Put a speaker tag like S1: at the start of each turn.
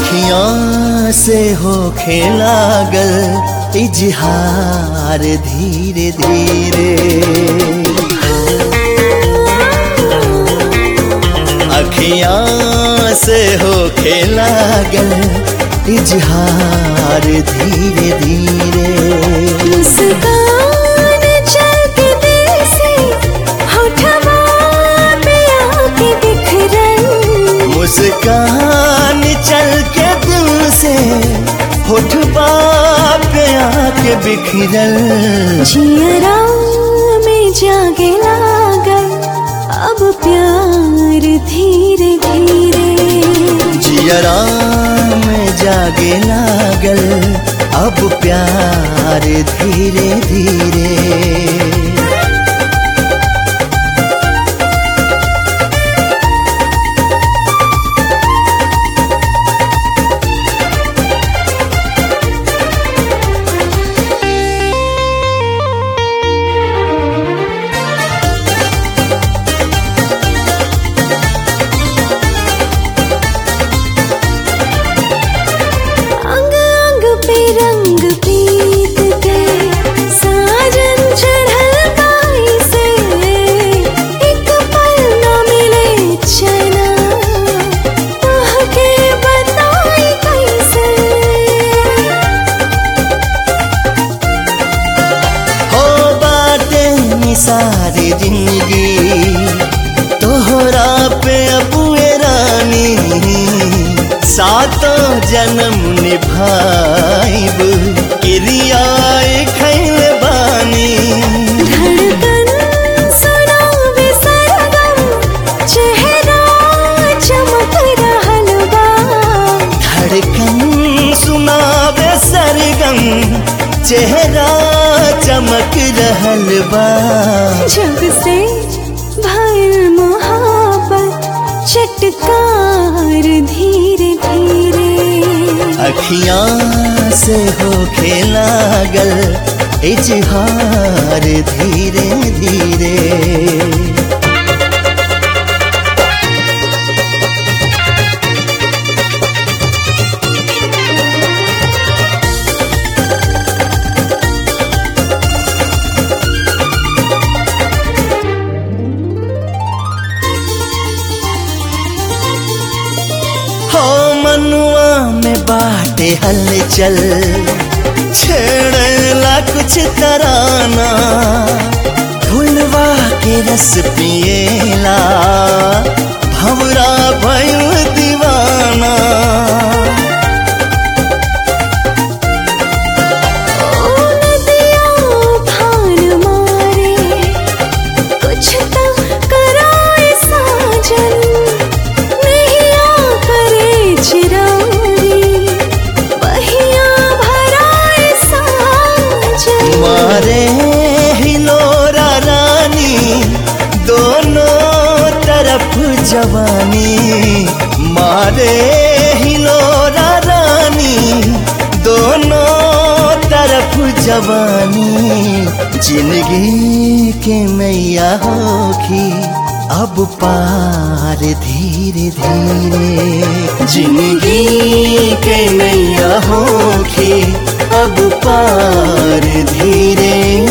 S1: अखियां से हो लागल इजहार धीरे धीरे अखियां से हो लागल इजहार धीरे धीरे
S2: मुस्कान चलती दिल से होठवा पे आके बिखरन
S1: मुस्कान चल के दिल से होठ पे आके बिखरल
S2: जियरा में जागे लागल अब प्यार धीरे धीरे
S1: जियरा में जागे लागल अब प्यार धीरे धीरे
S2: अंग अंग पे रंग पीत के साजन चढ़ल गाई से एक पल न मिले चैना तोह के बताई कैसे
S1: हो बाटे निसारी जिंदगी तोहरा पे अबुए रानी सातों जन्म निभाइब क्रियाए खैल बानी
S2: धड़कन सुनावे सरगम चेहरा चमक रहल बा
S1: धड़कन सुनावे सरगम चेहरा चमक रहल बा
S2: जब से भर मोहब्बत चटकार धीरे धीरे
S1: अखियां से हो लागल इजहार धीरे धीरे हो मनुआ में बाटे हलचल छेड़ला कुछ तराना फुलवा के रस पिएला भवरा भयु दीवाना
S2: ओ नदिया उफान मारे कुछ तो कराए साजन नैया करे चिरारी बहिया भराए साजन
S1: मारे हिलोरा रानी दोनों तरफ जवानी मारे हिलोरा रानी दोनों तरफ जवानी जिंदगी के मैया होखी अब पार धीरे धीरे जिंदगी के नैया होखी अब पार धीरे